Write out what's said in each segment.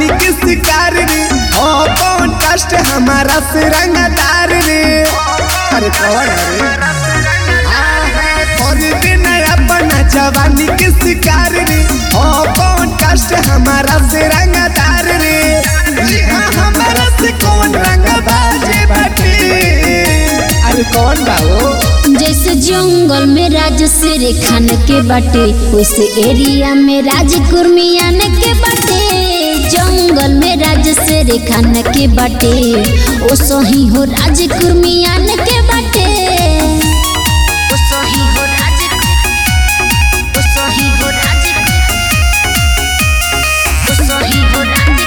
जवानी के शिकार रे ओ कौन कष्ट हमारा से रंगदार रे अरे कौन है रे आहा, कर देना अपना जवानी के शिकार रे ओ कौन कष्ट हमारा से रंगदार रे यहाँ हमारा से कौन रंग बाजे बाटे अरे कौन बाबू जैसे जंगल में राज शेर खान के बाटे वैसे एरिया में राज कुर्मियान के बाटे जंगल में राज शेर खान के बाटे ओ सही हो राज कुर्मियान के बाटे ओ सही हो राज ओ सही हो राज ओ सही हो राज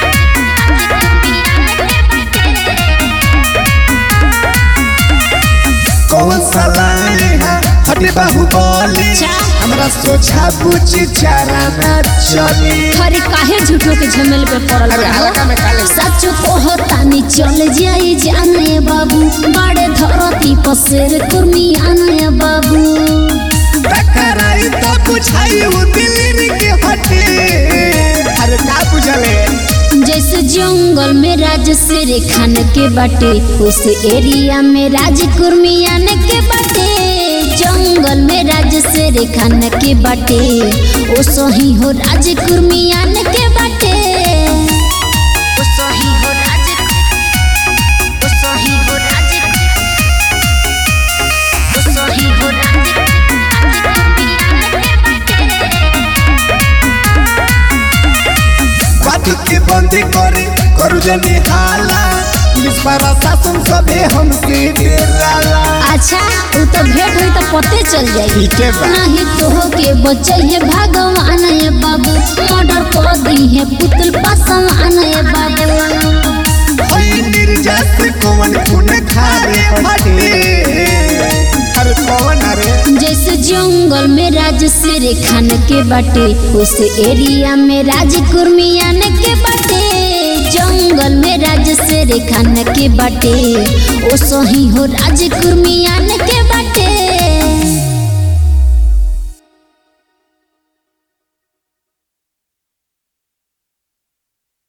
कौन सा लाए है हटे बाहुबली अच्छा। हमरा सोचा बुझी चारा ना चली अरे काहे झूठो के झमेल पे पड़ल अरे रहो? हल्का में काले सच कहतानी चल जाई जाने बाबू बड़े धरती पर शेर कुर्मियान बाबू टकराई तो बुझाई वो दिल्ली के हटे अरे का बुझले जैसे जंगल में राज शेर खान के बाटे उस एरिया में राज कुर्मियान के बाटे जंगल में राज शेर खान के बाटे ओ सही हो राज कुर्मियान के बाटे ओ सही हो राज ओ सही हो राज ओ सही हो राज बात के बंदी करे करू जनी हाला पुलिस प्रशासन सबे हमसे डराला अच्छा उ तो भेंट हुई तो पते चल जाई ठीके बा नहीं तो के बचैहे भगवान ये बाबू मर्डर कर दी है पुतल पसवान ये बाबू होई निर्जस कौन खून खारे फटे अरे कौन अरे जैसे जंगल में राज शेर खान के बाटे उस एरिया में राज कुर्मियान के बाटे जंगल में राज शेर खान के बाटे ओ सही हो राज कुर्मियान के